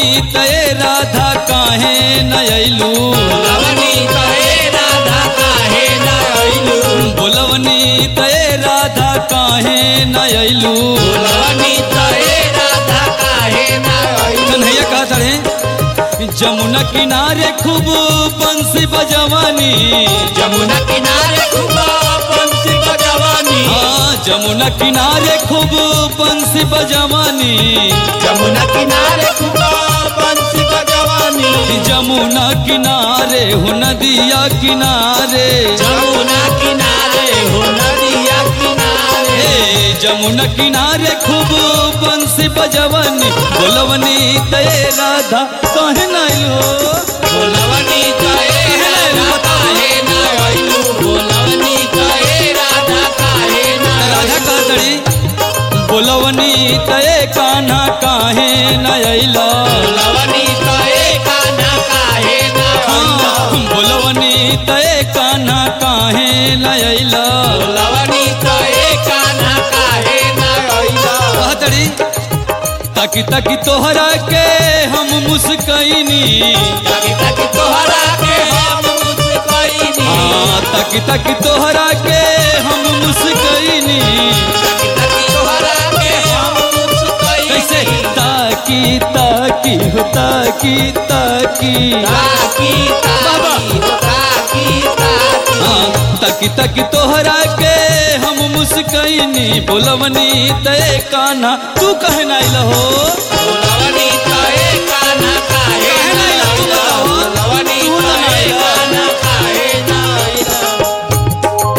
तय राधा काहे न अइलू बोलवनी कहे राधा काहे न अइलू बोलवनी तय राधा काहे न अइलू बोलवनी कहे राधा काहे न अइलू कन्हैया कहा तड़े जमुना किनारे खूब बंसी बजवानी जमुना किनारे खूब पंछी बजवानी हाँ जमुना किनारे खूब बंसी बजवानी जमुना किनारे खूब पंछी बजवानी जमुना किनारे हो नदिया किनारे जमुना किनारे हो नदिया किनारे ए जमुना किनारे खूब बंसी बजवानी बोलवनी तय राधा कहे नाइलो बोलवनी कहे राधा काहे न अइलू बोलवनी कहे राधा काहे न राधा अइलू कह तड़ी बोलवनी तय कान्हा काहे न अइला बोलवनी कहे कान्हा काहे न अइलू हाँ, बोलवनी तय कान्हा काहे न अइला बोलवनी कहे कान्हा काहे न अइलू कह तड़ी ताकि ताकि तोहरा के हम मुस्कैनी ताकि ताकि तोहरा के हम मुस्कैनी हाँ ताकि ताकि तोहरा के हम मुस्कैनी ताकि ताकि तोहरा के हम मुस्कैनी कैसे ताकि ताकि हो ताकि ताकि ताकि ताकि हो ताकि ताकि हाँ ताकि ताकि तोहरा के हम मुस्कैनी बोलवनी तय कान्हा तू कहे नाइल हो बोलवनी कहे कान्हा काहे काहे न न अइलू? तू अइलू बतावा। बोलवनी तू ना कहे अइलू। कान्हा काहे न अइलू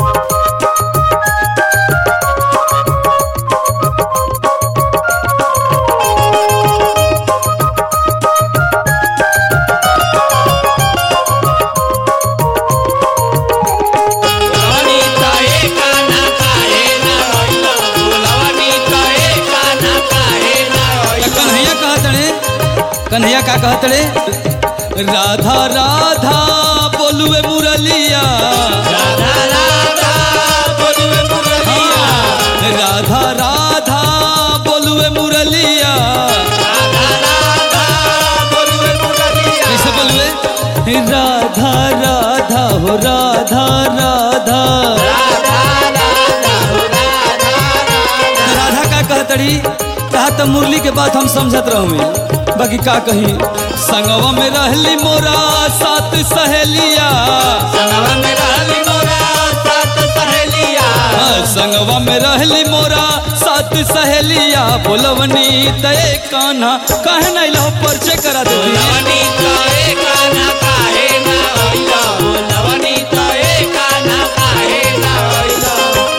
बोलवनी कहे कान्हा काहे न अइलू बोलवनी कहे कान्हा काहे न त अइलू कन्हैया कहतड़े कन्हैया का कहतड़े राधा राधा बोलुए मुरलिया राधा राधा बोलुए मुरलिया राधा राधा बोलुए मुरलिया राधा राधा बोलुए मुरलिया कैसे बोलुए राधा राधा हो राधा राधा राधा राधा हो राधा राधा राधा का कहतड़ी कहा तो मुरली के बात हम समझत रहूँ बाकी का कही संगवा में रहली मोरा सात सहेलिया संगवा में रहली मोरा सात सहेलिया हाँ, संगवा में रहली मोरा सात सहेलिया बोलवनी तय कान्हा कहे नहीं लो परिचय करा दे बोलवनी कहे कान्हा काहे न अइला बोलवनी कहे कान्हा काहे न अइला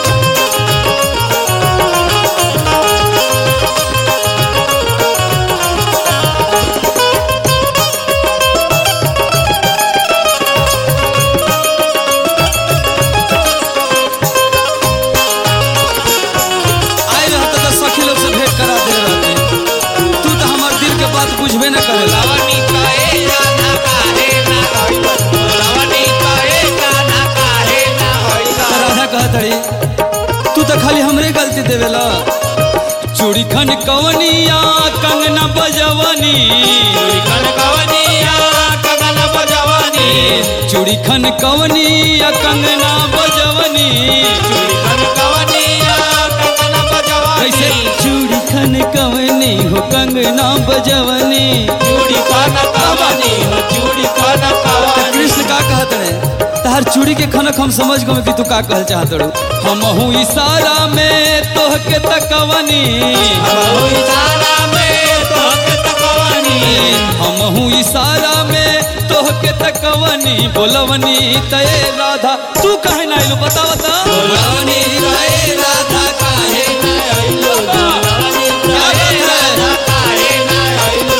आए रहता तो सखी लोग से भेंट करा दे रहते तू तो हमार दिल के बात बुझबे न करेला बोलवनी कहे कान्हा काहे न अइला बोलवनी कहे कान्हा काहे न अइला तो राधा कहतड़ी तू तो खाली हमरे गलती देवेला चूड़ी खन कवनिया कंगना बजवनी चूड़ी खन कवनिया कंगन बजवनी चूड़ी खन कवनिया कंगना बजवनी चूड़ी खन कवनिया कंगन बजवनी कैसे चूड़ी खन कवनी हो कंगना बजवनी चूड़ी खन कवनी हो चूड़ी खन तो कवनी कृष्ण का कहत रहे तहर चूड़ी के खनक हम समझ गए कि तू का कहल चाहत रू हम हूँ इशारा में तोह के तकवनी हमहु इशारा में तोहके तकवनी हम हूँ इशारा में तोह के तकवनी बोलवनी तय राधा तू कहे ना आइलू बता बता बोलवनी कहे राधा काहे न अइलो बोलवनी कहे राधा काहे न अइलो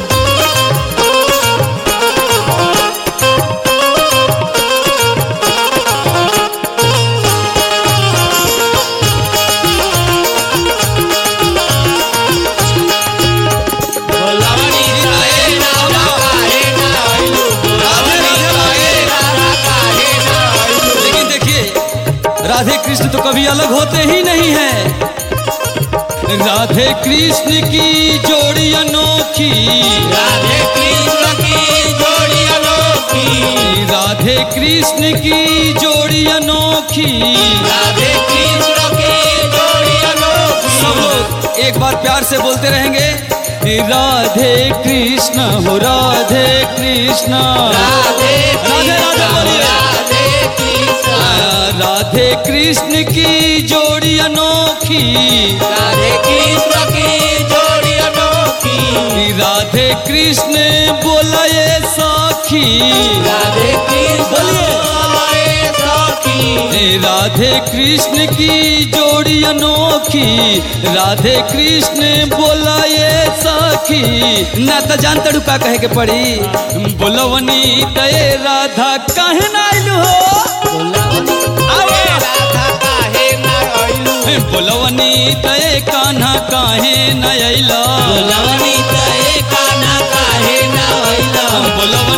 बोलवनी कहे राधा काहे न अइलो बोलवनी कहे राधा काहे न अइलो लेकिन देखिए राधे कृष्ण तो कभी अलग होते ही नहीं है राधे कृष्ण की जोड़ी अनोखी राधा कृष्ण की जोड़ी अनोखी राधे कृष्ण की जोड़ी अनोखी सब लोग एक बार प्यार से बोलते रहेंगे राधे कृष्ण हो राधे कृष्ण राधे राधे राधे बोलिए राधे कृष्ण राधे कृष्ण की जोड़ी अनोखी राधे कृष्ण की जोड़ी अनोखी राधे कृष्ण बोला ये साखी राधे कृष्ण बोले सखी राधे कृष्ण की जोड़ी अनोखी राधे कृष्ण बोला ये साखी ना तो जानते डू का कहे के पड़ी बोलवनी तय राधा कहे ना आइलू हो आवे राधा काहे ना आइलू बोलवनी तय कान्हा काहे न अइला लवनी तए काना काहे ना आइला बोलवनी